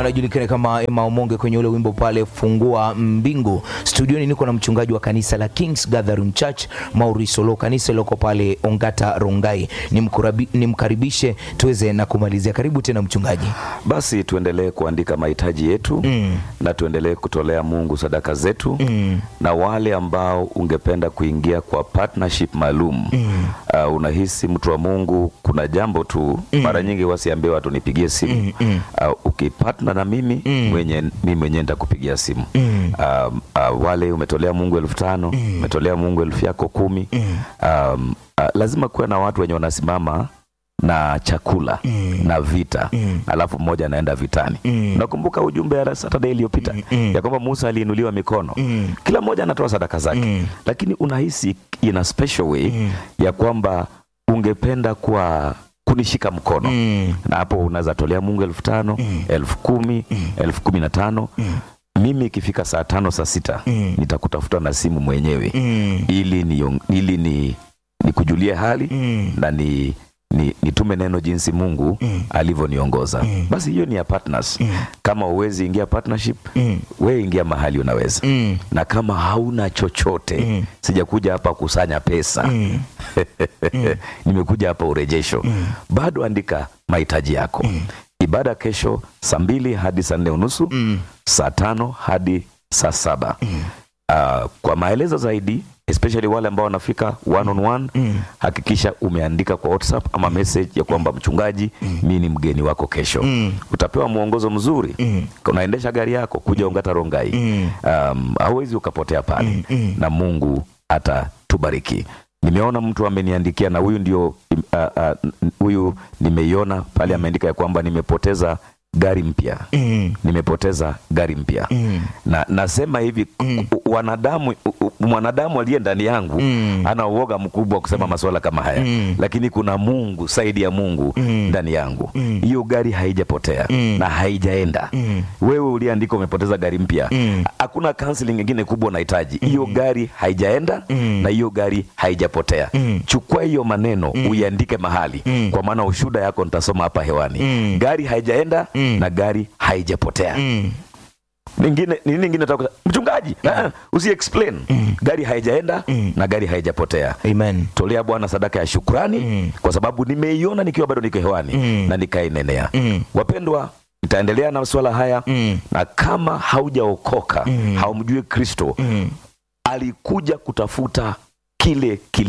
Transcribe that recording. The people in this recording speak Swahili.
anajulikana kama Emma Omonge kwenye ule wimbo pale fungua mbingu. Studioni niko na mchungaji wa kanisa la Kings Gathering Church Maurice Olo, kanisa liloko pale Ongata Rongai. Nimkurabi- Nimkaribishe tuweze na kumalizia. Karibu tena mchungaji. Basi tuendelee kuandika mahitaji yetu Mm. na tuendelee kutolea Mungu sadaka zetu Mm. na wale ambao ungependa kuingia kwa partnership maalum Mm. uh, unahisi mtu wa Mungu, kuna jambo tu mara nyingi wasiambie watu nipigie simu Mm, mm. uh, ukipatna na mimi Mm. mwenye mimi mwenyewe nitakupigia simu Mm. um, uh, wale umetolea Mungu elfu tano umetolea Mungu elfu yako kumi Mm. um, uh, lazima kuwe na watu wenye wanasimama na chakula Mm. na vita Mm. alafu mmoja anaenda vitani Mm. nakumbuka ujumbe ya Saturday iliyopita Mm. ya kwamba Musa aliinuliwa mikono Mm. kila mmoja anatoa sadaka zake Mm. lakini unahisi in a special way Mm. ya kwamba ungependa kuwa kunishika mkono Mm. na hapo unaweza tolea Mungu elfu tano Mm. elfu kumi elfu kumi na tano Mm. mimi ikifika saa tano saa sita Mm. nitakutafuta na simu mwenyewe Mm. ili ni, ili ni nikujulie hali Mm. na ni, ni nitume neno jinsi Mungu Mm. alivyoniongoza. Mm. Basi hiyo ni ya partners. Mm. Kama uwezi ingia partnership, Mm. we ingia mahali unaweza Mm. na kama hauna chochote Mm. sijakuja hapa kusanya pesa Mm. nimekuja hapa urejesho Mm. bado andika mahitaji yako ibada kesho saa mbili hadi saa nne unusu Mm. saa tano hadi saa saba Ah, kwa maelezo zaidi especially wale ambao wanafika one on one Mm. hakikisha umeandika kwa whatsapp ama message ya kwamba mchungaji mi ni mgeni wako kesho Mm. utapewa mwongozo mzuri Mm. unaendesha gari yako kuja ungata rongai Mm. um, hauwezi ukapotea pale Mm, mm. na mungu atatubariki nimeona mtu ameniandikia na huyu ndio uh, uh, huyu nimeiona pale ameandika ya kwamba nimepoteza gari mpya Mm. nimepoteza gari mpya Mm. na nasema hivi Mm. u- wanadamu u- u- mwanadamu aliye ndani yangu Mm. ana uoga mkubwa wa kusema masuala kama haya Mm. lakini kuna mungu saidi ya mungu Mm. ndani yangu Mm. hiyo gari haijapotea Mm. na haijaenda Mm. wewe uliandika umepoteza gari mpya Mm. hakuna counseling ingine kubwa unahitaji hiyo gari haijaenda Mm. na hiyo gari haijapotea Mm. chukua hiyo maneno uiandike mahali Mm. kwa maana ushuda yako nitasoma hapa hewani Mm. gari haijaenda Mm. na gari haijapotea Mm. ningine nini ningine nataka kusema? mchungaji yeah. usi explain gari haijaenda Mm. na gari haijapotea Amen. tolea bwana sadaka ya shukrani Mm. kwa sababu nimeiona nikiwa bado niko hewani Mm. na nikainenea Mm. wapendwa nitaendelea na masuala haya Mm. na kama haujaokoka Mm. haumjui kristo Mm. alikuja kutafuta kile kili